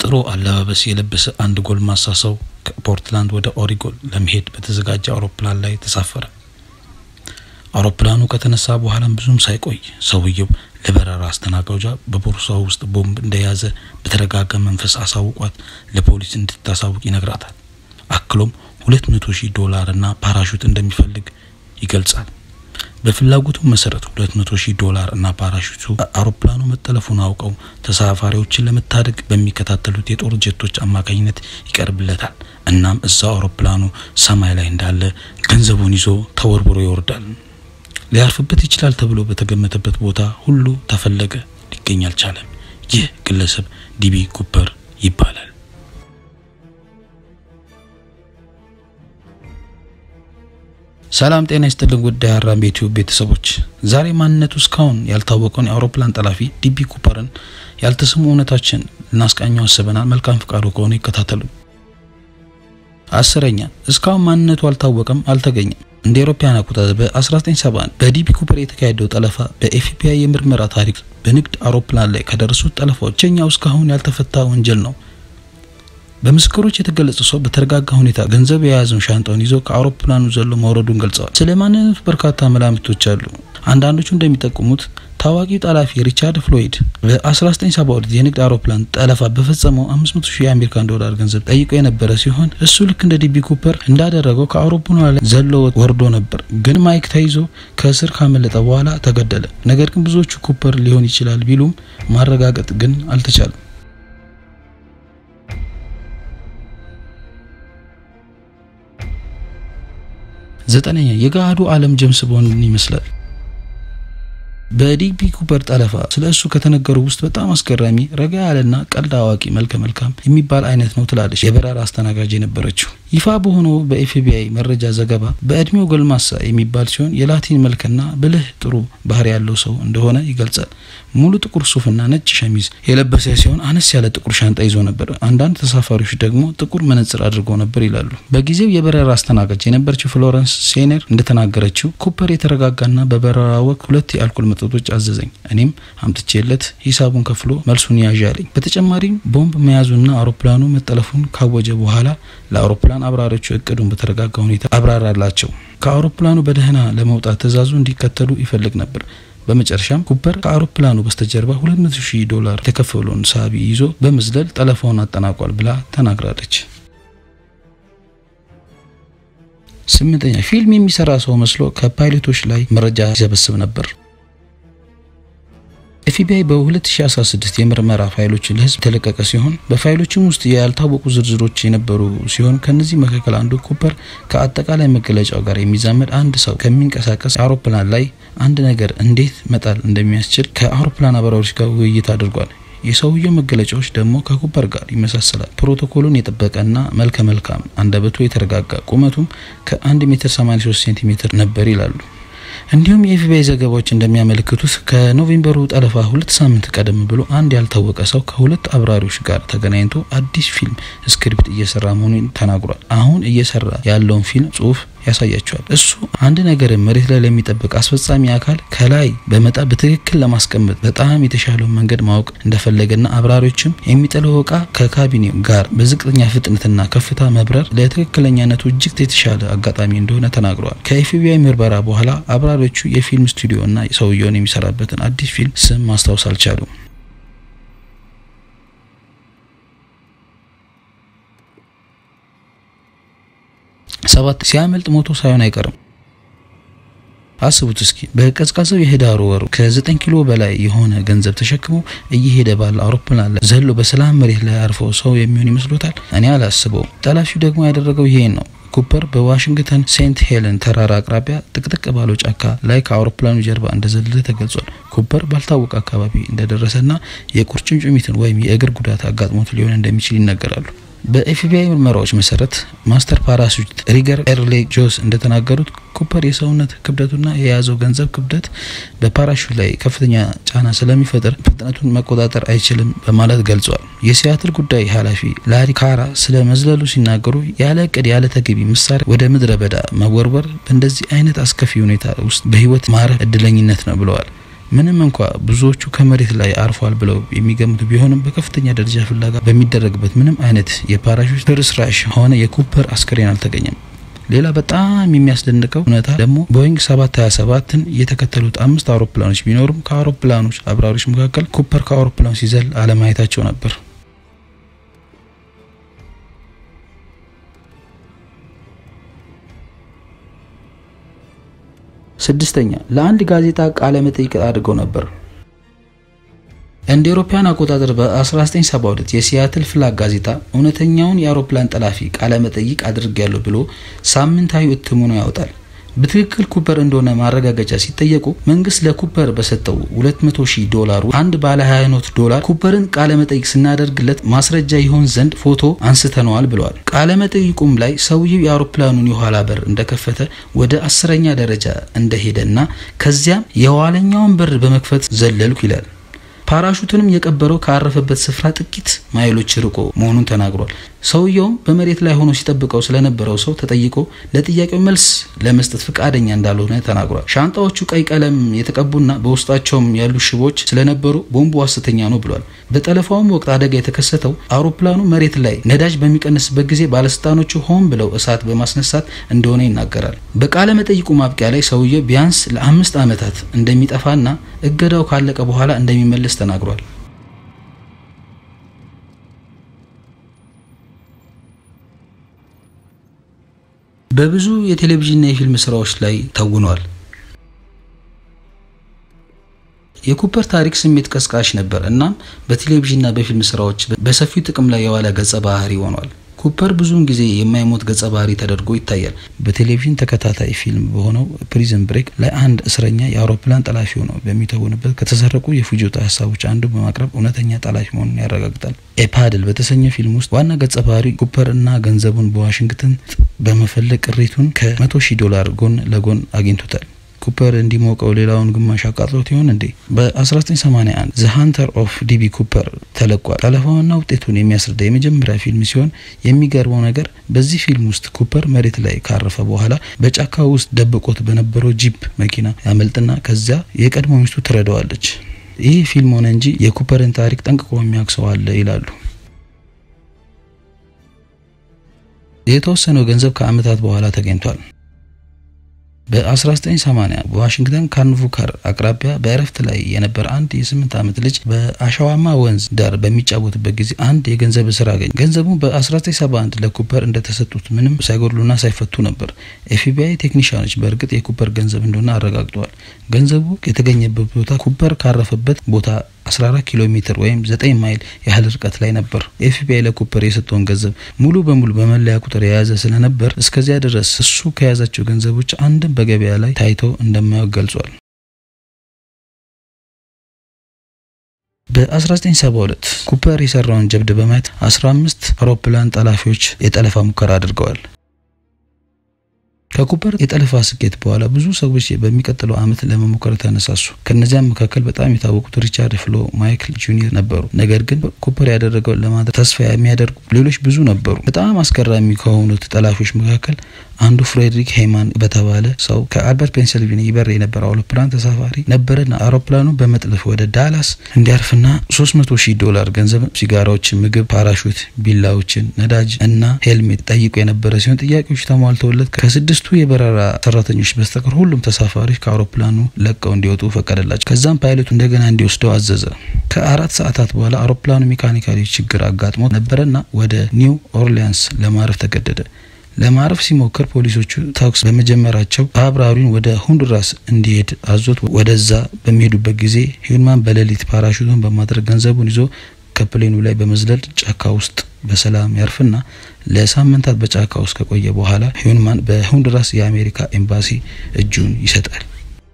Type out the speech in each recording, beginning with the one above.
ጥሩ አለባበስ የለበሰ አንድ ጎልማሳ ሰው ከፖርትላንድ ወደ ኦሪጎን ለመሄድ በተዘጋጀ አውሮፕላን ላይ ተሳፈረ። አውሮፕላኑ ከተነሳ በኋላም ብዙም ሳይቆይ ሰውየው ለበረራ አስተናጋጇ በቦርሳው ውስጥ ቦምብ እንደያዘ በተረጋጋ መንፈስ አሳውቋት ለፖሊስ እንድታሳውቅ ይነግራታል። አክሎም ሁለት መቶ ሺህ ዶላር እና ፓራሹት እንደሚፈልግ ይገልጻል። በፍላጎቱ መሰረት ሁለት መቶ ሺህ ዶላር እና ፓራሹቱ አውሮፕላኑ መጠለፉን አውቀው ተሳፋሪዎችን ለመታደግ በሚከታተሉት የጦር ጀቶች አማካኝነት ይቀርብለታል። እናም እዛው አውሮፕላኑ ሰማይ ላይ እንዳለ ገንዘቡን ይዞ ተወርብሮ ይወርዳል። ሊያርፍበት ይችላል ተብሎ በተገመተበት ቦታ ሁሉ ተፈለገ፣ ሊገኝ አልቻለም። ይህ ግለሰብ ዲቢ ኩፐር ይባላል። ሰላም ጤና ይስጥልን ውድ የሀራምቤ ዩቲዩብ ቤተሰቦች፣ ዛሬ ማንነቱ እስካሁን ያልታወቀውን የአውሮፕላን ጠላፊ ዲቢ ኩፐርን ያልተሰሙ እውነታችን ልናስቃኘው አስበናል። መልካም ፍቃዱ ከሆነ ይከታተሉ። አስረኛ እስካሁን ማንነቱ አልታወቀም፣ አልተገኘም። እንደ አውሮፓውያን አቆጣጠር በ1971 በዲቢ ኩፐር የተካሄደው ጠለፋ በኤፍቢአይ የምርመራ ታሪክ በንግድ አውሮፕላን ላይ ከደረሱት ጠለፋዎች ብቸኛው እስካሁን ያልተፈታ ወንጀል ነው። በምስክሮች የተገለጸ ሰው በተረጋጋ ሁኔታ ገንዘብ የያዘውን ሻንጣውን ይዞ ከአውሮፕላኑ ዘሎ መውረዱን ገልጸዋል። ስለ ማንነቱ በርካታ መላምቶች አሉ። አንዳንዶቹ እንደሚጠቁሙት ታዋቂው ጠላፊ ሪቻርድ ፍሎይድ በ1972 የንግድ አውሮፕላን ጠለፋ በፈጸመው 500 ሺህ የአሜሪካን ዶላር ገንዘብ ጠይቆ የነበረ ሲሆን እሱ ልክ እንደ ዲቢ ኩፐር እንዳደረገው ከአውሮፕላኑ ላይ ዘሎ ወርዶ ነበር። ግን ማይክ ተይዞ ከእስር ካመለጠ በኋላ ተገደለ። ነገር ግን ብዙዎቹ ኩፐር ሊሆን ይችላል ቢሉም ማረጋገጥ ግን አልተቻለም። ዘጠነኛ የገሃዱ ዓለም ጄምስ ቦንድን ይመስላል። በዲቢ ኩፐር ጠለፋ ስለ እሱ ከተነገሩ ውስጥ በጣም አስገራሚ ረጋ ያለና ቀልድ አዋቂ መልከ መልካም የሚባል አይነት ነው ትላለች የበረራ አስተናጋጅ የነበረችው። ይፋ በሆነው በኤፍቢአይ መረጃ ዘገባ በእድሜው ጎልማሳ የሚባል ሲሆን የላቲን መልክና ብልህ ጥሩ ባህሪ ያለው ሰው እንደሆነ ይገልጻል። ሙሉ ጥቁር ሱፍና ነጭ ሸሚዝ የለበሰ ሲሆን አነስ ያለ ጥቁር ሻንጣ ይዞ ነበር። አንዳንድ ተሳፋሪዎች ደግሞ ጥቁር መነጽር አድርገው ነበር ይላሉ። በጊዜው የበረራ አስተናጋጅ የነበረችው ፍሎረንስ ሴነር እንደተናገረችው ኩፐር የተረጋጋና በበረራ ወቅት ሁለት የአልኮል መጠጦች አዘዘኝ። እኔም አምጥቼለት ሂሳቡን ከፍሎ መልሱን ያዥ አለኝ። በተጨማሪም ቦምብ መያዙና አውሮፕላኑ መጠለፉን ካወጀ በኋላ ለአውሮፕላን አብራሪዎቹ እቅዱን በተረጋጋ ሁኔታ አብራራላቸው። ከአውሮፕላኑ በደህና ለመውጣት ትዕዛዙ እንዲከተሉ ይፈልግ ነበር። በመጨረሻም ኩፐር ከአውሮፕላኑ በስተጀርባ 200 ሺህ ዶላር የተከፈለውን ሳቢ ይዞ በመዝለል ጠለፋውን አጠናቋል ብላ ተናግራለች። ስምንተኛ ፊልም የሚሰራ ሰው መስሎ ከፓይለቶች ላይ መረጃ ይሰበስብ ነበር። ኤፍቢአይ በ2016 የምርመራ ፋይሎችን ለሕዝብ የተለቀቀ ሲሆን በፋይሎችም ውስጥ ያልታወቁ ዝርዝሮች የነበሩ ሲሆን ከነዚህ መካከል አንዱ ኩፐር ከአጠቃላይ መገለጫው ጋር የሚዛመድ አንድ ሰው ከሚንቀሳቀስ አውሮፕላን ላይ አንድ ነገር እንዴት መጣል እንደሚያስችል ከአውሮፕላን አብራሪዎች ጋር ውይይት አድርጓል። የሰውየው መገለጫዎች ደግሞ ከኩፐር ጋር ይመሳሰላል። ፕሮቶኮሉን የጠበቀና መልከ መልካም፣ አንደበቱ የተረጋጋ፣ ቁመቱም ከ1 ሜትር 83 ሴንቲሜትር ነበር ይላሉ። እንዲሁም የኤፍቢአይ ዘገባዎች እንደሚያመለክቱት ከኖቬምበሩ ጠለፋ ሁለት ሳምንት ቀደም ብሎ አንድ ያልታወቀ ሰው ከሁለት አብራሪዎች ጋር ተገናኝቶ አዲስ ፊልም ስክሪፕት እየሰራ መሆኑን ተናግሯል። አሁን እየሰራ ያለውን ፊልም ጽሁፍ ያሳያቸዋል። እሱ አንድ ነገር መሬት ላይ ለሚጠብቅ አስፈጻሚ አካል ከላይ በመጣ በትክክል ለማስቀመጥ በጣም የተሻለውን መንገድ ማወቅ እንደፈለገና አብራሪዎችም የሚጥለው እቃ ከካቢኔው ጋር በዝቅተኛ ፍጥነትና ከፍታ መብረር ለትክክለኛነቱ እጅግ የተሻለ አጋጣሚ እንደሆነ ተናግረዋል። ከኤፍቢአይ ምርመራ በኋላ አብራሪዎቹ የፊልም ስቱዲዮ እና ሰውየውን የሚሰራበትን አዲስ ፊልም ስም ማስታወስ አልቻሉም። ሰባት ሲያመልጥ ሞቶ ሳይሆን አይቀርም። አስቡት እስኪ በቀዝቃዛው የህዳሩ ወር ከ9 ኪሎ በላይ የሆነ ገንዘብ ተሸክሞ እየሄደ ባለ አውሮፕላን ላይ ዘሎ በሰላም መሬት ላይ አርፈው ሰው የሚሆን ይመስሎታል? እኔ አላስበውም። ጠላፊው ደግሞ ያደረገው ይሄን ነው። ኩፐር በዋሽንግተን ሴንት ሄለን ተራራ አቅራቢያ ጥቅጥቅ ባለው ጫካ ላይ ከአውሮፕላኑ ጀርባ እንደዘለለ ተገልጿል። ኩፐር ባልታወቀ አካባቢ እንደደረሰና የቁርጭምጭሚትን ወይም የእግር ጉዳት አጋጥሞት ሊሆን እንደሚችል ይነገራሉ። በኤፍቢአይ ምርመራዎች መሰረት ማስተር ፓራሹት ሪገር ኤርሌ ጆስ እንደተናገሩት ኩፐር የሰውነት ክብደቱና የያዘው ገንዘብ ክብደት በፓራሹት ላይ ከፍተኛ ጫና ስለሚፈጥር ፍጥነቱን መቆጣጠር አይችልም በማለት ገልጿል። የሲያትል ጉዳይ ኃላፊ ላሪ ካራ ስለ መዝለሉ ሲናገሩ ያለ እቅድ ያለ ተገቢ መሳሪያ ወደ ምድረ በዳ መወርወር በእንደዚህ አይነት አስከፊ ሁኔታ ውስጥ በህይወት ማረፍ እድለኝነት ነው ብለዋል። ምንም እንኳ ብዙዎቹ ከመሬት ላይ አርፏል ብለው የሚገምቱ ቢሆንም በከፍተኛ ደረጃ ፍለጋ በሚደረግበት ምንም አይነት የፓራሹት ፍርስራሽ ሆነ የኩፐር አስክሬን አልተገኘም። ሌላ በጣም የሚያስደንቀው እውነታ ደግሞ ቦይንግ 727ን የተከተሉት አምስት አውሮፕላኖች ቢኖሩም ከአውሮፕላኖች አብራሪዎች መካከል ኩፐር ከአውሮፕላኑ ሲዘል አለማየታቸው ነበር። ስድስተኛ ለአንድ ጋዜጣ ቃለ መጠይቅ አድርገው ነበር። እንደ አውሮፓውያን አቆጣጠር በ1972 የሲያትል ፍላግ ጋዜጣ እውነተኛውን የአውሮፕላን ጠላፊ ቃለ መጠይቅ አድርጌያለሁ ብሎ ሳምንታዊ እትሙን ያወጣል። በትክክል ኩፐር እንደሆነ ማረጋገጫ ሲጠየቁ መንግስት ለኩፐር በሰጠው 200 ሺህ ዶላር አንድ ባለ 20 ኖት ዶላር ኩፐርን ቃለ መጠይቅ ስናደርግለት ማስረጃ ይሆን ዘንድ ፎቶ አንስተነዋል ብለዋል። ቃለ መጠይቁም ላይ ሰውየው የአውሮፕላኑን የኋላ በር እንደከፈተ ወደ አስረኛ ደረጃ እንደሄደና ከዚያም የኋለኛውን በር በመክፈት ዘለልኩ ይላል። ፓራሹትንም የቀበረው ካረፈበት ስፍራ ጥቂት ማይሎች ርቆ መሆኑን ተናግሯል። ሰውየውም በመሬት ላይ ሆኖ ሲጠብቀው ስለነበረው ሰው ተጠይቆ ለጥያቄው መልስ ለመስጠት ፈቃደኛ እንዳልሆነ ተናግሯል። ሻንጣዎቹ ቀይ ቀለም የተቀቡና በውስጣቸውም ያሉ ሽቦች ስለነበሩ ቦምቡ ሐሰተኛ ነው ብሏል። በጠለፋውም ወቅት አደጋ የተከሰተው አውሮፕላኑ መሬት ላይ ነዳጅ በሚቀንስበት ጊዜ ባለስልጣኖቹ ሆን ብለው እሳት በማስነሳት እንደሆነ ይናገራል። በቃለ መጠይቁ ማብቂያ ላይ ሰውየው ቢያንስ ለአምስት ዓመታት እንደሚጠፋና እገዳው ካለቀ በኋላ እንደሚመለስ ተናግሯል። በብዙ የቴሌቪዥንና የፊልም ስራዎች ላይ ተውኗል። የኩፐር ታሪክ ስሜት ቀስቃሽ ነበር። እናም በቴሌቪዥንና በፊልም ስራዎች በሰፊው ጥቅም ላይ የዋለ ገጸ ባህሪ ሆኗል። ኩፐር ብዙውን ጊዜ የማይሞት ገጸ ባህሪ ተደርጎ ይታያል። በቴሌቪዥን ተከታታይ ፊልም በሆነው ፕሪዝን ብሬክ ላይ አንድ እስረኛ የአውሮፕላን ጠላፊ ሆነው በሚተውንበት ከተሰረቁ የፍጆታ ሀሳቦች አንዱ በማቅረብ እውነተኛ ጠላፊ መሆኑን ያረጋግጣል። ኤፓድል በተሰኘው ፊልም ውስጥ ዋና ገጸ ባህሪ ኩፐር እና ገንዘቡን በዋሽንግተን በመፈለግ ቅሪቱን ከመቶ ሺህ ዶላር ጎን ለጎን አግኝቶታል። ኩፐር እንዲሞቀው ሌላውን ግማሽ አቃጥሎት ይሆን እንዴ? በ1981 ዘ ሃንተር ኦፍ ዲቢ ኩፐር ተለቋል። ጠለፋውና ውጤቱን የሚያስረዳ የመጀመሪያ ፊልም ሲሆን የሚገርመው ነገር በዚህ ፊልም ውስጥ ኩፐር መሬት ላይ ካረፈ በኋላ በጫካ ውስጥ ደብቆት በነበረው ጂፕ መኪና ያመልጥና ከዚያ የቀድሞ ሚስቱ ትረዳዋለች። ይህ ፊልም ሆነ እንጂ የኩፐርን ታሪክ ጠንቅቆ የሚያውቅ ሰው አለ ይላሉ። የተወሰነው ገንዘብ ከዓመታት በኋላ ተገኝቷል። በ1980 በዋሽንግተን ካንቫከር አቅራቢያ በእረፍት ላይ የነበረ አንድ የስምንት ዓመት ልጅ በአሸዋማ ወንዝ ዳር በሚጫወትበት ጊዜ አንድ የገንዘብ እስር አገኘ። ገንዘቡ በ1971 ለኩፐር እንደተሰጡት ምንም ሳይጎድሉና ሳይፈቱ ነበር። ኤፍቢአይ ቴክኒሽያኖች በእርግጥ የኩፐር ገንዘብ እንደሆነ አረጋግጠዋል። ገንዘቡ የተገኘበት ቦታ ኩፐር ካረፈበት ቦታ 14 ኪሎ ሜትር ወይም 9 ማይል ያህል ርቀት ላይ ነበር። ኤፍቢአይ ለኩፐር የሰጠውን ገንዘብ ሙሉ በሙሉ በመለያ ቁጥር የያዘ ስለነበር እስከዚያ ድረስ እሱ ከያዛቸው ገንዘቦች አንድም በገበያ ላይ ታይቶ እንደማያውቅ ገልጿል። በ1972 ኩፐር የሰራውን ጀብድ በማየት 15 አውሮፕላን ጠላፊዎች የጠለፋ ሙከራ አድርገዋል። ከኩፐር የጠለፋ ስኬት በኋላ ብዙ ሰዎች በሚቀጥለው ዓመት ለመሞከር ተነሳሱ። ከነዚያም መካከል በጣም የታወቁት ሪቻርድ ፍሎ ማይክል ጁኒየር ነበሩ። ነገር ግን ኩፐር ያደረገው ለማድረግ ተስፋ የሚያደርጉ ሌሎች ብዙ ነበሩ። በጣም አስገራሚ ከሆኑት ጠላፊዎች መካከል አንዱ ፍሬድሪክ ሄይማን በተባለ ሰው ከአልበርት ፔንሲልቬኒያ ይበር የነበረ አውሮፕላን ተሳፋሪ ነበረና አውሮፕላኑ በመጥለፍ ወደ ዳላስ እንዲያርፍና 300 ሺህ ዶላር ገንዘብ፣ ሲጋራዎችን፣ ምግብ፣ ፓራሹት፣ ቢላዎችን፣ ነዳጅ እና ሄልሜት ጠይቆ የነበረ ሲሆን ጥያቄዎች ተሟልተውለት ከስድስቱ የበረራ ሰራተኞች በስተቀር ሁሉም ተሳፋሪዎች ከአውሮፕላኑ ለቀው እንዲወጡ ፈቀደላቸው። ከዛም ፓይለቱ እንደገና እንዲወስደው አዘዘ። ከአራት ሰዓታት በኋላ አውሮፕላኑ ሜካኒካሊ ችግር አጋጥሞ ነበረና ወደ ኒው ኦርሊያንስ ለማረፍ ተገደደ። ለማረፍ ሲሞክር ፖሊሶቹ ተኩስ በመጀመራቸው አብራሪውን ወደ ሆንዱራስ እንዲሄድ አዞት ወደዛ በሚሄዱበት ጊዜ ሂዩማን በሌሊት ፓራሹቱን በማድረግ ገንዘቡን ይዞ ከፕሌኑ ላይ በመዝለል ጫካ ውስጥ በሰላም ያርፍና ለሳምንታት በጫካ ውስጥ ከቆየ በኋላ ሂዩማን በሆንዱራስ የአሜሪካ ኤምባሲ እጁን ይሰጣል።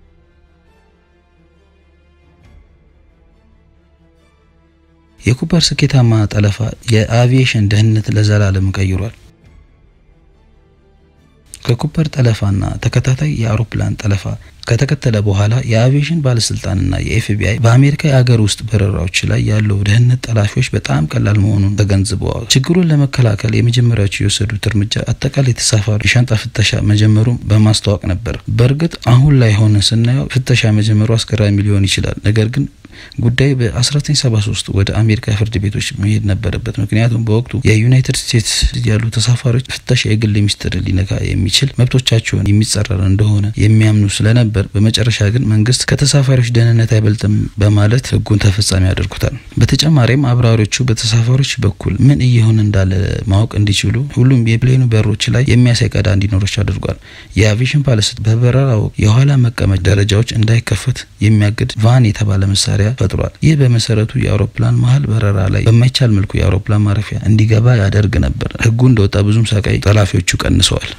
የኩፐር ስኬታማ ጠለፋ የአቪዬሽን ደህንነት ለዘላለም ቀይሯል። ከኩፐር ጠለፋና ተከታታይ የአውሮፕላን ጠለፋ ከተከተለ በኋላ የአቪዬሽን ባለስልጣንና የኤፍቢአይ በአሜሪካ የአገር ውስጥ በረራዎች ላይ ያለው ደህንነት ጠላፊዎች በጣም ቀላል መሆኑን ተገንዝበዋል። ችግሩን ለመከላከል የመጀመሪያዎቹ የወሰዱት እርምጃ አጠቃላይ ተሳፋሪ የሻንጣ ፍተሻ መጀመሩን በማስተዋወቅ ነበር። በእርግጥ አሁን ላይ ሆነ ስናየው ፍተሻ መጀመሩ አስገራሚ ሊሆን ይችላል። ነገር ግን ጉዳይ በ1973 ወደ አሜሪካ ፍርድ ቤቶች መሄድ ነበረበት። ምክንያቱም በወቅቱ የዩናይትድ ስቴትስ ያሉ ተሳፋሪዎች ፍተሻ የግል ሚስጥር ሊነካ የሚችል መብቶቻቸውን የሚጻረር እንደሆነ የሚያምኑ ስለነበር፣ በመጨረሻ ግን መንግስት ከተሳፋሪዎች ደህንነት አይበልጥም በማለት ህጉን ተፈጻሚ ያደርጉታል። በተጨማሪም አብራሪዎቹ በተሳፋሪዎች በኩል ምን እየሆነ እንዳለ ማወቅ እንዲችሉ ሁሉም የፕሌኑ በሮች ላይ የሚያሳይ ቀዳዳ እንዲኖራቸው አድርጓል። የአቪዬሽን ባለስልጣን በበረራ ወቅት የኋላ መቀመጫ ደረጃዎች እንዳይከፈት የሚያግድ ቫን የተባለ መሳሪያ ፈጥሯል። ይህ በመሰረቱ የአውሮፕላን መሀል በረራ ላይ በማይቻል መልኩ የአውሮፕላን ማረፊያ እንዲገባ ያደርግ ነበር። ህጉ እንደወጣ ብዙም ሳቃይ ጠላፊዎቹ ቀንሰዋል።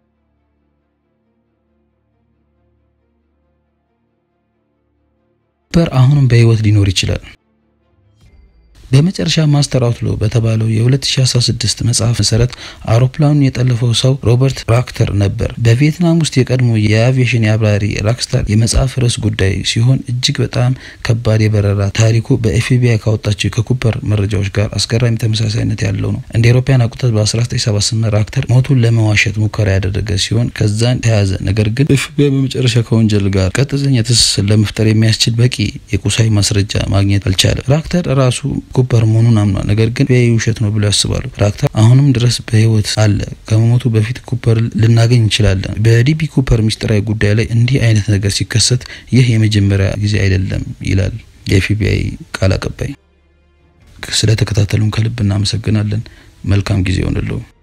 በር አሁንም በህይወት ሊኖር ይችላል። በመጨረሻ ማስተር አውትሎ በተባለው የ2016 መጽሐፍ መሰረት አውሮፕላኑን የጠለፈው ሰው ሮበርት ራክተር ነበር። በቪየትናም ውስጥ የቀድሞ የአቪዬሽን የአብራሪ ራክስታር የመጽሐፍ ርዕስ ጉዳይ ሲሆን እጅግ በጣም ከባድ የበረራ ታሪኩ በኤፍቢአይ ካወጣቸው ከኩፐር መረጃዎች ጋር አስገራሚ ተመሳሳይነት ያለው ነው። እንደ አውሮፓውያን አቆጣጠር በ1978 ራክተር ሞቱን ለመዋሸት ሙከራ ያደረገ ሲሆን ከዛን ተያዘ። ነገር ግን ኤፍቢአይ በመጨረሻ ከወንጀል ጋር ቀጥተኛ ትስስር ለመፍጠር የሚያስችል በቂ የቁሳዊ ማስረጃ ማግኘት አልቻለም። ራክተር ራሱ ኩፐር መሆኑን አምኗል። ነገር ግን ቢያይ ውሸት ነው ብሎ ያስባሉ። ራክተር አሁንም ድረስ በህይወት አለ። ከመሞቱ በፊት ኩፐር ልናገኝ እንችላለን። በዲቢ ኩፐር ሚስጥራዊ ጉዳይ ላይ እንዲህ አይነት ነገር ሲከሰት ይህ የመጀመሪያ ጊዜ አይደለም ይላል የኤፍቢአይ ቃል አቀባይ። ስለተከታተሉን ከልብ እናመሰግናለን። መልካም ጊዜ ይሆንልዎ።